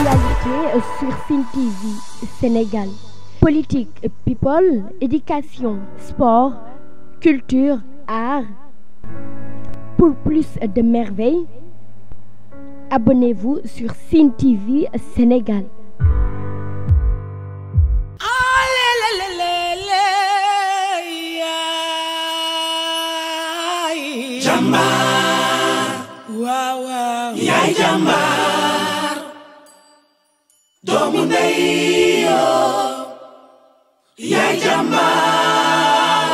Actualité sur Cine TV Sénégal. Politique, people, éducation, sport, culture, art. Pour plus de merveilles, abonnez-vous sur Cine TV Sénégal. Jambar waaw waaw yaay jambar doomu ndey yoo yaay jambar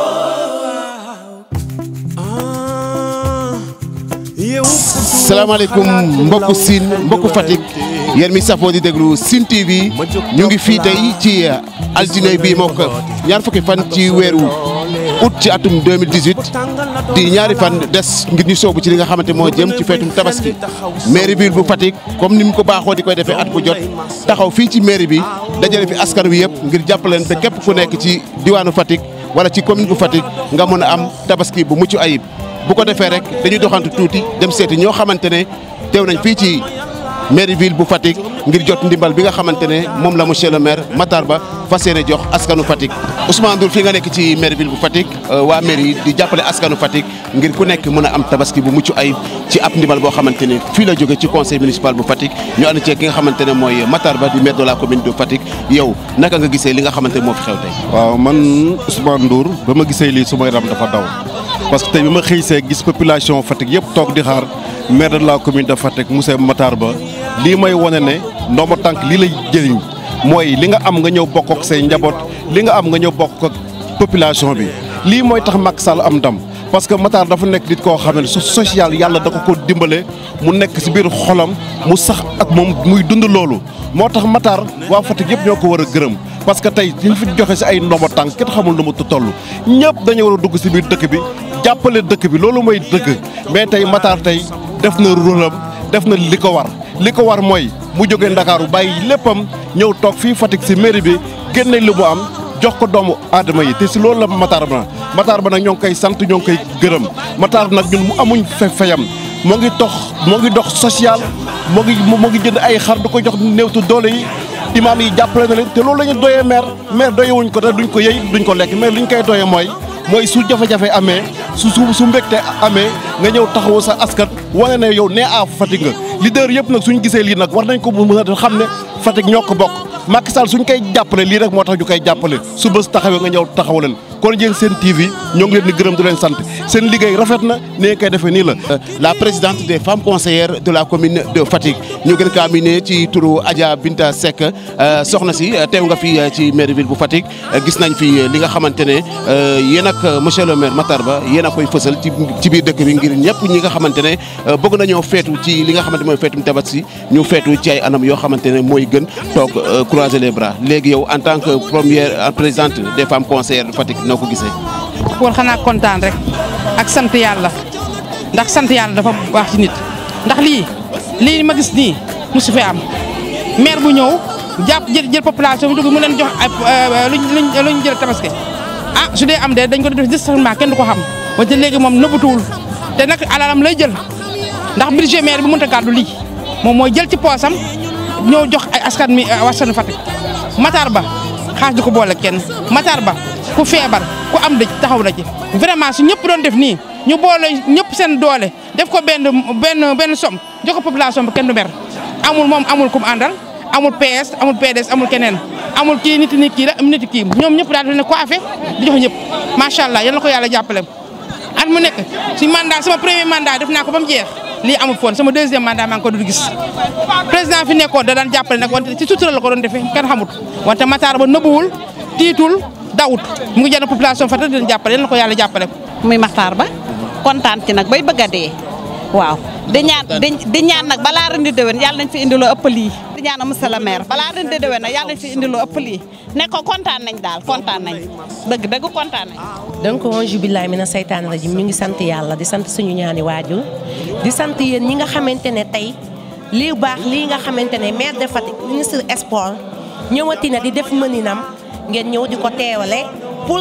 salaamaaleykum mbokku Sine mbokku Fatick yéen mi safoo di déglu Sine TV ñu ngi fii tey ci altine bii moo ko ñaar fukki fan ci weeru août ci atum 2018 di ñaari fan des ngir ñu soobu ci li nga xamante moo jëm ci feetum tabaski mairie ville bu Fatick comme ni mu ko baaxoo di koy defee at bu jot taxaw fii ci mairie bi dajale fi askan wi yëpp ngir jàppaleen te képp ku nekk ci diwaanu Fatick wala ci commune bu Fatick nga mën a am tabaski bu mucc ayib bu ko defee rek dañuy doxantu tuuti dem seeti ñoo xamante ne teew nañ fii ci mairie ville bu Fatick ngir jot ndimbal bi nga xamante ne moom la monsieur le maire Matar Ba fas yéene jox askanu Fatick. Ousmane Ndour fii nga nekk ci mairie ville bu Fatick waa mairie di jàppale askanu Fatick ngir ku nekk mën a am tabaski bu mucc ayib ci ab ndimbal boo xamante ne fii la jóge ci conseil municipal bu Fatick ñu ànd ceeg ki nga xamante ne mooy Matar Ba di maire de la commune de Fatick yow naka nga gisee li nga xamante ne moo fi xew tey. waaw man Ousmane Ndour ba ma gisee lii su ma yaram dafa daw parce que tey bi ma xëy see gis population Fatick yëpp toog di xaar maire de la commune de Fatick monsieur Matar Ba lii may wane ne ndomba tànk lii lay jëriñ mooy li nga am nga ñëw bokk ak say njaboot li nga am nga ñëw bokk ak population bi lii mooy tax Macky Sall am ndam parce que Matar dafa nekk nit koo xam ne social yàlla da ko ko dimbale mu nekk si biir xolam mu sax ak moom muy dund loolu moo tax Matar waa Fatick yëpp ñoo ko war a gërëm parce que tey ñu fi joxe si ay ndomba tànk kenn xamul nu mu toll ñëpp dañu war a dugg si biir dëkk bi jàppale dëkk bi loolu mooy dëgg mais tey Matar tey def na rôlam def na li ko war li ko war mooy mu jógee Ndakaaru bàyyi léppam ñëw toog fii Fatick si mairie bi génne li mu am jox ko doomu aadama yi te si loolu la Matar Ba Matar Ba nag ñoo ngi koy sant ñoo ngi koy gërëm Matar nag ñun mu amuñ fe fayam moo ngi dox moo ngi dox social moo ngi moo ngi jënd ay xar du ko jox néewtu doole yi imaam yi jàppale na leen te loolu la ñu doyee maire maire doyewuñ ko te duñ ko yëy duñ ko lekk mais li ñu koy doyee mooy mooy su jafe-jafe amee su su su mbégte amee nga ñëw taxawu sa askan wane ne yow nee a Fatick nga leader yëpp nag suñ gisee lii nag war nañ ko mën a xam ne Fatick ñoo ko bokk Macky Sall suñ koy jàppale lii rek moo tax ñu koy jàppale su bés taxawee nga ñëw taxaw leen kon yéen seen TV ñoo ngi leen di gërëm di leen sant seen liggéey rafet na ni nga koy defee nii la. la présidente des femmes conseillères de la commune de Fatick ñu gën kaa miné ci turu Adja Binta Seck soxna si teew nga fi ci mairie ville bu Fatick gis nañ fi li nga xamante ne yéen ak monsieur le maire Matar Ba yéen a koy fësal ci ci biir dëkk bi ngir ñëpp ñi nga xamante ne bëgg nañoo feetu ci li nga xamante mooy feetum tabaski ñu feetu ci ay anam yoo xamante ne mooy gën toog croiser les bras léegi yow en tant que première présidente des femmes conseillères de Fatick noo ko gisee. pour xanaa kontaan rek ak sant yàlla ndax sant yàlla dafa baax ci nit ndax lii lii ma gis nii mosu fi am maire bu ñëw jàpp jël jël population bi dugg mu leen jox ay luñ luñ luñ jël tabaski ah su dee am de dañ ko def distanciement kenn du ko xam wante léegi moom nëbbatuwul te nag alalam lay jël ndax budget maire bi mënut a gàddu lii moom mooy jël ci poosam ñëw jox ay askan mi waskanu Fatick Matar Ba xaas du ko boole kenn Matar Ba ku feebar ku am dëj taxaw na ci vraiment su ñëpp doon def nii ñu boole ñëpp seen doole def ko benn benn benn somme jox ko population bi kenn du mer amul moom amul kum àndal amul PS amul PDS amul keneen amul kii nit ni kii la am nit kii ñoom ñëpp daal di ne coiffé di jox ñëpp macha allah yal na ko yàlla jàppale. at mu nekk si mandat sama premier mandat def naa ko ba mu jeex lii amul foon sama deuxième mandat maa ngi ko doon gis président fi nekkoon da daan jàppale nag wante ci sutura la ko doon defee kenn xamut wante Matar Ba nëbbuwul tiitul dawut mu ngi jënd population Fatick di leen jàppale yal na ko yàlla jàppale. muy Matar Ba kontaan ci nag bay bëgg a dee waaw di ñaan di ñaan nag balaa ren di déwén yàlla nañ fi indi loo ëpp lii di ñaan monsieur le maire balaa ren di déwén nag yàlla nañ fi indi loo ëpp lii ne ko kontaan nañ daal kontaan nañ dëgg dëgg kontaan nañ donc auzu billaahi mina seytaani rajim ñu ngi sant yàlla di sant suñu ñaani waajur di sant yéen ñi nga xamante ne tey lii baax lii nga xamante ne maire de Fatick ministre sport ñëwati na di def mëninam ngeen ñëw di ko teewale pour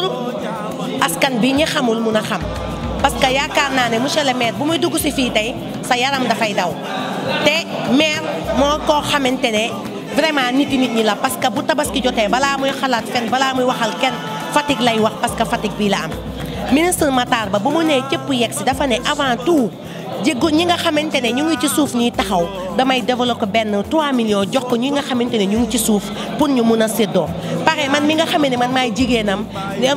askan bi ñi xamul mun a xam parce que yaakaar naa ne monsieur le maire bu muy dugg si fii tey sa yaram dafay daw te maire moo koo xamante ne vraiment nit yi nit ñi la parce que bu tabaski jotee balaa muy xalaat fen balaa muy waxal kenn Fatick lay wax parce que Fatick bii la am ministre Matar Ba bu mu nee cëpp yegg si dafa ne avant tout jéggu ñi nga xamante ne ñu ngi ci suuf ñuy taxaw damay développé benn 3 millions jox ko ñi nga xamante ne ñu ngi ci suuf pour ñu mun a séddoo pare man mi nga xamee ne man maay jigéenam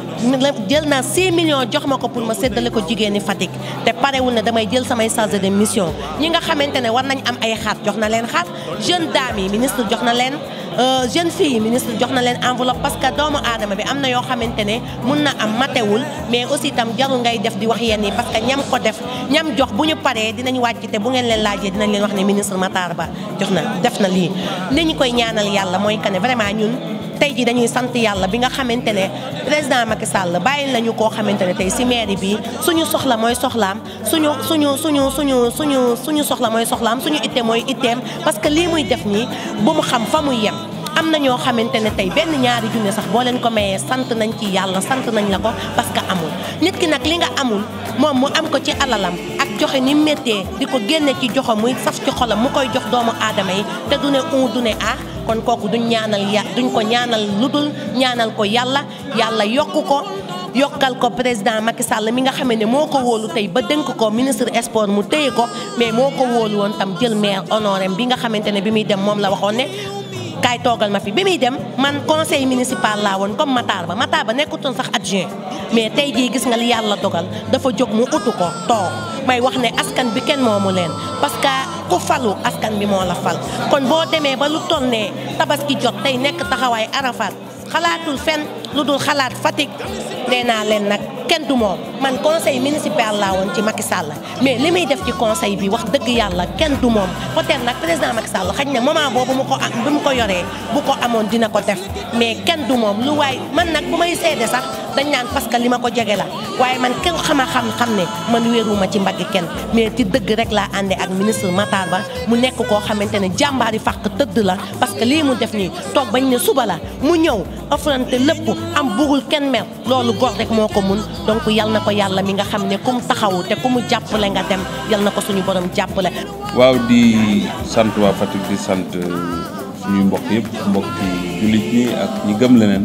jël naa 6 millions jox ma ko pour ma séddale ko jigéeni Fatick te parewul ne damay jël samay chargé de mission ñi nga xamante ne war nañ am ay xaat jox na leen xaat jeune dame yi ministre jox na leen jeune fille yi ministre jox na leen enveloppe parce que doomu aadama bi am na yoo xamante ne mun na am matewul mais aussi itam jarul ngay def di wax yenn yi parce que ñam ko def ñam jox bu ñu paree dinañ wàcc te bu ngeen leen laajee dinañ leen wax ne ministre Matar Ba jox na def na lii li ñu koy ñaanal yàlla mooy que ne vraiment ñun tey ji dañuy sant yàlla bi nga xamante ne président Macky Sall bàyyi lañu koo xamante ne tey si mairie bi suñu soxla mooy soxlaam suñu suñu suñu suñu suñu suñu soxla mooy soxlaam suñu itte mooy itteem parce que lii muy def nii bu mu xam fa muy yem am na ñoo xamante ne tey benn ñaari junne sax boo leen ko mayee sant nañ ci yàlla sant nañ la ko parce que amul nit ki nag li nga amul moom mu am ko ci alalam ak joxe ni méttee di ko génne ci joxo muy saf ci xolam mu koy jox doomu aadama yi te du ne un du ne ah kon kooku duñ ñaanal ya duñ ko ñaanal lu dul ñaanal ko yàlla yàlla yokk ko yokkal ko président Macky Sall mi nga xam ne moo ko wóolu tey ba dénk ko ministre sport mu téye ko mais moo ko wóolu woon tam jël maire honoré bi nga xamante ne bi muy dem moom la waxoon ne kaay toogal ma fi bi muy dem man conseil municipal laa woon comme Matar Ba Matar Ba nekkutoon sax adjoint mais tey jii gis nga li yàlla dogal dafa jóg mu utu ko toog may wax ne askan bi kenn moomu leen parce que ku falu askan bi moo la fal kon boo demee ba lu toll ne tabaski jot tey nekk taxawaay Arafat xalaatul fenn lu dul xalaat Fatick nee naa leen nag kenn du moom man conseil municipal laa woon ci Macky Sall mais li muy def ci conseil bi wax dëgg yàlla kenn du moom peut-être nag président Macky Sall xañ na moment boobu mu ko am bi mu ko yoree bu ko amoon dina ko def mais kenn du moom lu waay man nag bu may seede sax dañ naan parce que li ma ko jege la waaye man kenn xama xam xam ne man wéeruma ci mbaggi kenn mais ci dëgg rek laa àndee ak ministre Matar Ba mu nekk koo xamante ne jàmbaari fàq tëdd la parce que lii mu def nii toog bañ ne suba la mu ñëw affronté lépp am bugul kenn mer loolu góor rek moo ko mun donc yal na ko yàlla mi nga xam ne ku mu taxawu te ku mu jàppale nga dem yal na ko suñu borom jàppale. waaw di sant waa Fatick di sant suñuy mbokk yëpp mbokki jullit ñi ak ñi gëm leneen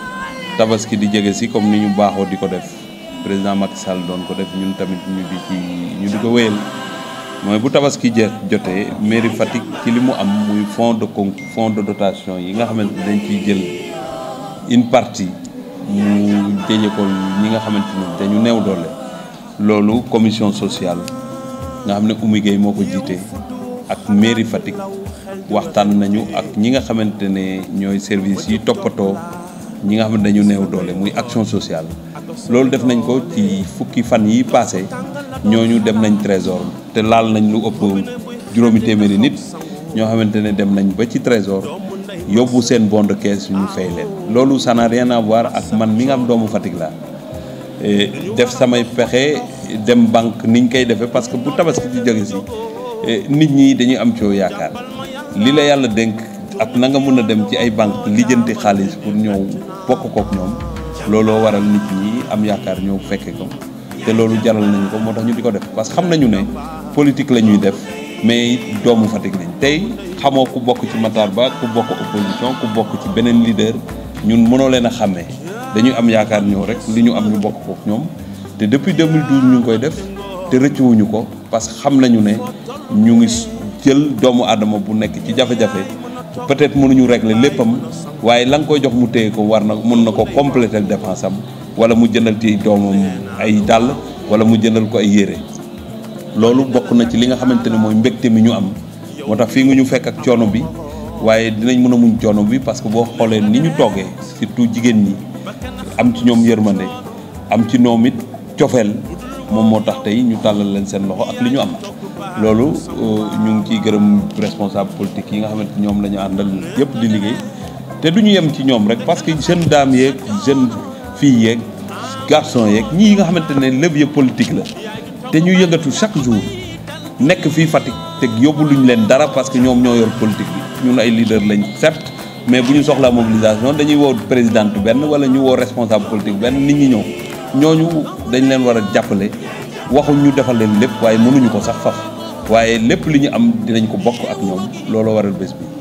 tabaski di jege si comme ni ñu baaxoo di ko def président Macky Sall doon ko def ñun tamit ñu di ci ñu di ko wéyal mooy bu tabaski je jotee mairie Fatick ci li mu am muy fonds de con fonds de dotation yi nga xamante dañ ciy jël une partie mu jëje ko ñi nga xamante ni dañu néew doole loolu commission sociale nga xam ne Oumy Gueye moo ko jiite ak mairie Fatick waxtaan nañu ak ñi nga xamante ne ñooy service yi toppatoo ñi nga xam ne dañu néew doole muy action sociale loolu def nañ ko ci fukki fan yi passé ñooñu dem nañ trésor te laal nañ lu ëpp juróomi téeméeri nit ñoo xamante ne dem nañ ba ci trésor yóbbu seen bon de caisse ñu fay leen loolu ça n'a rien à voir ak man mi nga am doomu Fatick laa def samay pexe dem banque niñ koy defee parce que bu tabaski di jóge si nit ñi dañuy am coo yaakaar li la yàlla dénk ak na nga mën a dem ci ay banque lijjanti xaalis pour ñëw bokk kook ñoom looloo waral nit ñi am yaakaar ñëw fekke ko te loolu jaral nañu ko moo tax ñu di ko def parce que xam nañu ne politique la ñuy def mais doomu Fatick lañ tey xamoo ku bokk ci Matar Ba ku bokk opposition ku bokk ci beneen leader ñun mënoo leen a xàmmee dañuy am yaakaar ñëw rek li ñu am ñu bokk kook ñoom te depuis 2012 ñu ngi koy def te rëccuwuñu ko parce que xam nañu ne ñu ngi jël doomu aadama bu nekk ci jafe-jafe peut-être mënuñu régler léppam waaye la nga koy jox mu téye ko war na mun na ko compléter dépense am wala mu jëndal ci doomam ay dàll wala mu jëndal ko ay yére loolu bokk na ci li nga xamante ne mooy mbégte mi ñu am moo tax fii nga ñu fekk ak coono bi waaye dinañ mën a muñ coono bi parce que boo xoolee ni ñu toogee surtout jigéen ñi am ci ñoom yërmande am ci ñoom it cofeel moom moo tax tey ñu tàllal leen seen loxo ak li ñu am loolu ñu ngi ciy gërëm responsable politique yi nga xamante ñoom la ñu àndal yëpp di liggéey te du ñu yem ci ñoom rek parce que jeune dame yeeg jeune fille yeeg garçon yeeg ñii nga xamante ne levier politique la te ñu yëngatu chaque jour nekk fii Fatick te yóbbu luñ leen dara parce que ñoom ñoo yor politique bi ñun ay leader lañ certes mais bu ñu soxlaa mobilisation dañuy woo présidente benn wala ñu woo responsable politique benn nit ñi ñëw ñooñu dañ leen war a jàppale waxuñ ñu defal leen lépp waaye mënuñu ko sax faf waaye lépp li ñu am dinañ ko bokk ak ñoom looloo waral bés bi.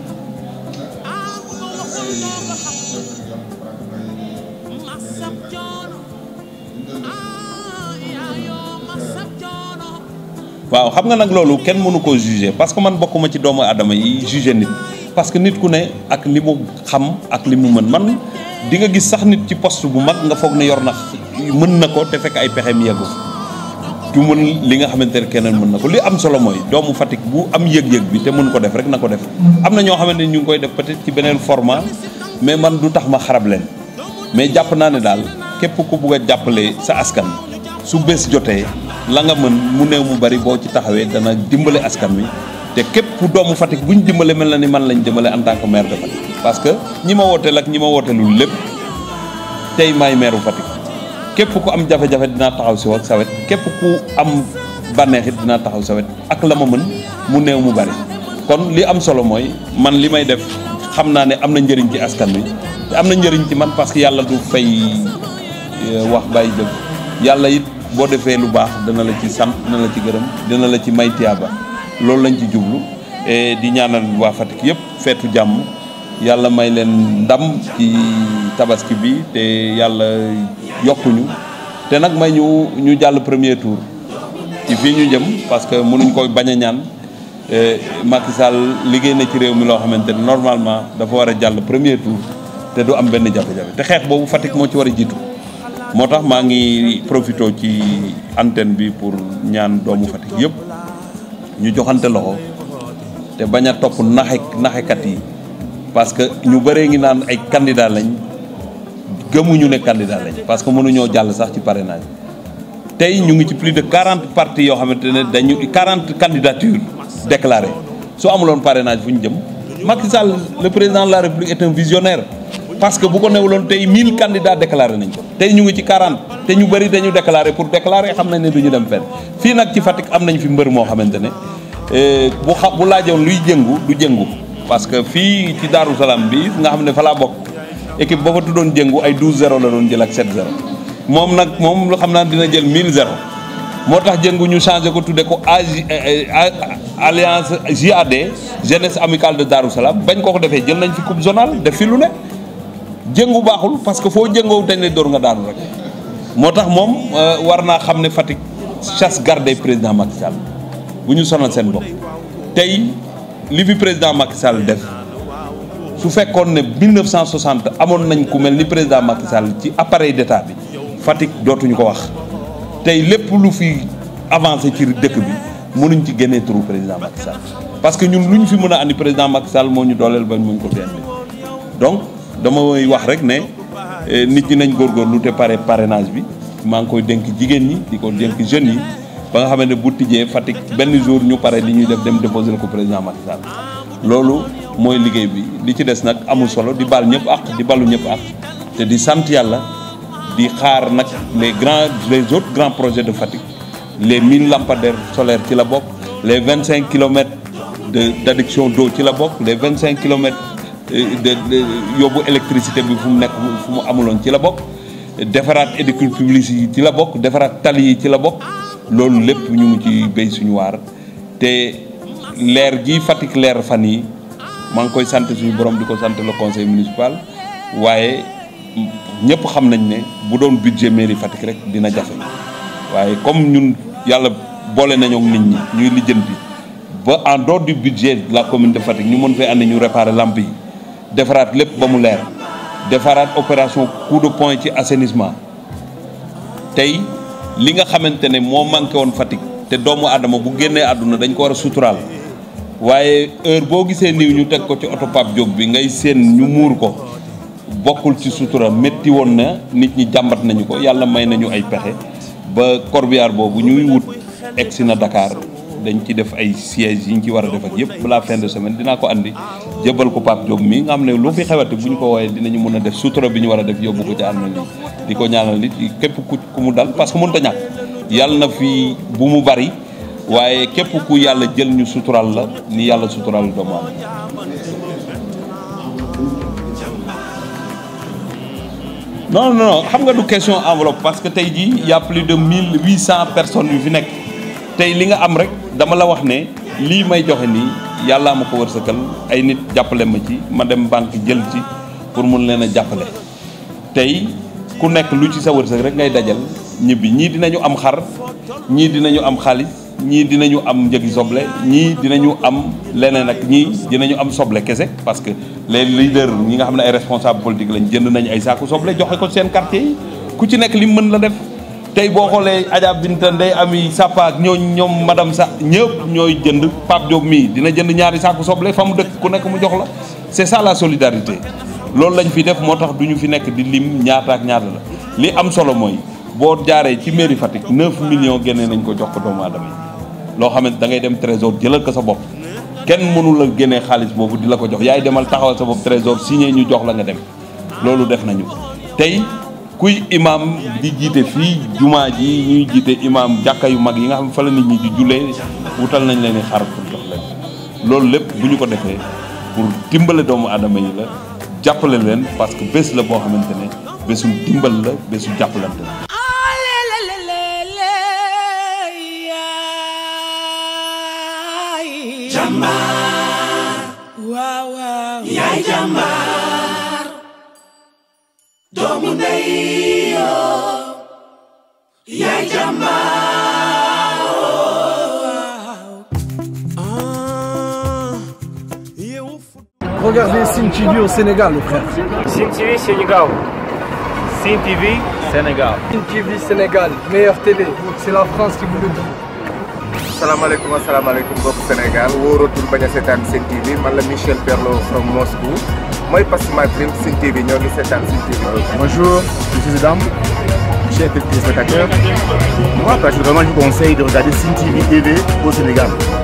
waaw xam nga nag loolu kenn mënu koo juger parce que man bokkuma ci doomu aadama yi juger nit parce que nit ku ne ak li mu xam ak li mu mën man di nga gis sax nit ci poste bu mag nga foog ne yor na mën na ko te fekk ay pexeem yeggu du mën li nga xamante ne keneen mën na ko li am solo mooy doomu Fatick bu am yëg-yëg bi te mën ko def rek na ko def am na ñoo xamante ne ñu ngi koy def peut-être ci beneen format mais man du tax ma xarab leen mais jàpp naa ne daal képp ku bugg a jàppale sa askan su bés jotee la nga mën mu néew mu bari boo ci taxawee dana dimbale askan wi te képp doomu Fatick bu ñu dimbale mel na ni man lañ dimbale en tant que maire de Fatick parce que ñi ma wooteel ak ñi ma wooteelul lépp tey maay maire bu Fatick képp ku am jafe-jafe dinaa taxaw si ak sa wet képp ku am bànneexit dinaa taxaw sa wet ak la ma mën mu néew mu bari kon li am solo mooy man li may def xam naa ne am na njëriñ ci askan wi te am na njëriñ ci man parce que yàlla du fay wax bàyyi jëf yàlla it boo defee lu baax dana la ci sant dana la ci gërëm dina la ci may tiyaaba loolu lañ ci jublu et di ñaanal waa Fatick yëpp feetu jàmm yàlla may leen ndam ci tabaski bi te yàlla yokkuñu te nag may ñu ñu jàll premier tour ci fii ñu jëm parce que mënuñ ko bañ a ñaan Macky Sall liggéey na ci réew mi loo xamante ne normalement dafa war a jàll premier tour te du am benn jafe-jafe te xeex boobu Fatick moo ci war a jiitu moo tax maa ngi profité ci antenne bi pour ñaan doomu Fatick yëpp ñu joxante loxo te bañ a topp naxe naxekat yi parce que ñu bëree ngi naan ay candidat lañ gëmuñu ne candidat lañ parce que mënuñoo jàll sax ci parrainage tey ñu ngi ci plus de quarante partis yoo xamante ne dañu quarante candidatures déclarées soo amuloon parrainage fu ñu jëm Macky Sall le président de la République est un visionnaire parce que bu ko newuloon tey 1000 candidats déclaré nañ ko tey ñu ngi ci 40 te ñu bëri dañu déclaré pour déclarer xam nañ ne du ñu dem fenn fii nag ci Fatick am nañ fi mbër moo xamante ne bu xa bu laajoon luy jëngu du jëngu parce que fii ci Daaru Salaam bi nga xam ne fa laa bokk équipe ba fa tuddoon jëngu ay 12 0 la doon jël ak 7 0 moom nag moom lu xam naa dina jël 1000 0 moo tax jëngu ñu changé ko tudde ko AJ alliance JAD jeunesse amicale de Darou Salam bañ ko ko defee jël nañ fi coupe zonale def fi lu ne jëngu baaxul parce que foo jëngoo dañ lay door nga daanu rek moo tax moom war naa xam ne Fatick chasse gardée président Macky Sall bu ñu sonal seen bopp tey li fi président Macky Sall def su fekkoon ne 1960 amoon nañ ku mel ni président Macky Sall ci appareil d'état bi Fatick dootuñu ko wax tey lépp lu fi avancé ci dëkk bi mënuñ ci génnee turu président Macky Sall parce que ñun lu ñu fi mën a andi président Macky Sall moo ñu dooleel ba muñ ko fi andi donc damay wax rek ne nit ñi nañ góorgóorlu te pare parrainage bi maa ngi koy dénk jigéen ñi di ko dénk jeunes yi ba nga xam ne bu tijjee Fatick benn jour ñu pare li ñuy def dem déposer ko président Macky Sall loolu mooy liggéey bi li ci des nag amul solo di baal ñëpp ak di balu ñëpp ak te di sant yàlla di xaar nag les grands les autres grands projets de Fatick les mille lampadaires solaires ci la bokk les vingt cinq kilomètres de d' adduction d'eau ci la bokk les vingt cinq kilomètres de yóbbu électricité bi fu mu nekk fu mu amuloon ci la bokk defaraat édicule publique yi ci la bokk defaraat tali yi ci la bokk loolu lépp ñu ngi ci béy suñu waar te leer gi Fatick leer fan yi maa ngi koy sant suñu borom di ko sant le conseil municipal waaye ñëpp xam nañ ne bu doon budget mairie Fatick rek dina jafe waaye comme ñun yàlla boole nañoo nit ñi ñuy lijjanti ba en dehors du budget de la commune de Fatick ñu mën fee andi ñu réparer lampe yi defaraat lépp ba mu leer defaraat opération coup de poing ci assainissement tey li nga xamante ne moo manqué woon Fatick te doomu aadama bu génnee àdduna dañ ko war a suturaal waaye heure boo gisee niw ñu teg ko ci oto Pape Diop bi ngay seen ñu muur ko bokkul ci sutura métti woon na nit ñi jàmbat nañu ko yàlla may nañu ay pexe ba corbillard boobu ñuy wut egsi na Dakar dañ ci def ay sièges yi ñu ci war a def ak yëpp balaa fin de semaine dinaa ko andi jëbal ko Pape Diop mi nga xam ne lu fi xewati bu ñu ko wooyee dinañu mën a def sutura bi ñu war a def yóbbu ko ci armée yi di ko ñaanal nit képp ku ku mu dal parce que mënut a ñàkk yàlla na fi bu mu bari waaye képp ku yàlla jël ñu sutural la ni yàlla sutural doomu aadama non non xam nga du question enveloppe parce que tey jii y a plus de mille huit cent personnes yu fi nekk tey li nga am rek dama la wax ne lii may joxe nii yàllaa ma ko wërsëgal ay nit jàppale ma ci ma dem banque jël ci pour mun leen a jàppale tey ku nekk lu ci sa wërsëg rek ngay dajal ñibbi ñii dinañu am xar ñii dinañu am xaalis ñii dinañu am njëgi soble ñii dinañu am leneen ak ñii dinañu am soble kese parce que les leaders ñi nga xam ne ay responsable politique lañ jënd nañ ay saaku soble joxe ko seen quartier yi ku ci nekk li mu mën la def tey boo xoolee Adja Binta Ndey Ami Sapa ak ñooñ ñoom madame sa ñëpp ñooy jënd Pape Diop mii dina jënd ñaari saaku soble fa mu dëkk ku nekk mu jox la c'est ça la solidarité loolu lañ fi def moo tax du ñu fi nekk di lim ñaata ak ñaata la li am solo mooy boo jaaree ci mairie Fatick 9 millions génnee nañ ko jox ko doomu aadama yi loo xamante da ngay dem trésor jëlal ko sa bopp kenn mënu la génnee xaalis boobu di la ko jox yaay demal taxawal sa bopp trésor signé ñu jox la nga dem loolu def nañu tey kuy imam di jiite fii jumaa ji ñuy jiite imam jàkka yu mag yi nga xam fa la nit ñi di jullee wutal nañ leen i xar pour jox leen loolu lépp bu ñu ko defee pour dimbale doomu aadama yi la jàppale leen parce que bés la boo xamante ne bésu dimbal la bésu jàppalante la jàmbaar waaw waaw yaay jàmbaar doomu ndey yoo yaay jàmbaar Regardez Sim TV au Sénégal, le frère. Sim TV Sénégal. Sim TV Sénégal. Sim TV Sénégal, meilleure télé. C'est la France qui vous le dit. asalaamaaleykum asalaamaaleykum mbokk Sénégal wóoratul bañ a seetaan Sen TV man la Michel Perlo from Moscou mooy Pass My Dream Sen TV ñoo ngi seetaan Sen TV. Bonjour, je suis Zidane, chers téléspectateurs. Moi, personnellement, je vous conseille de regarder Sen TV TV au Sénégal.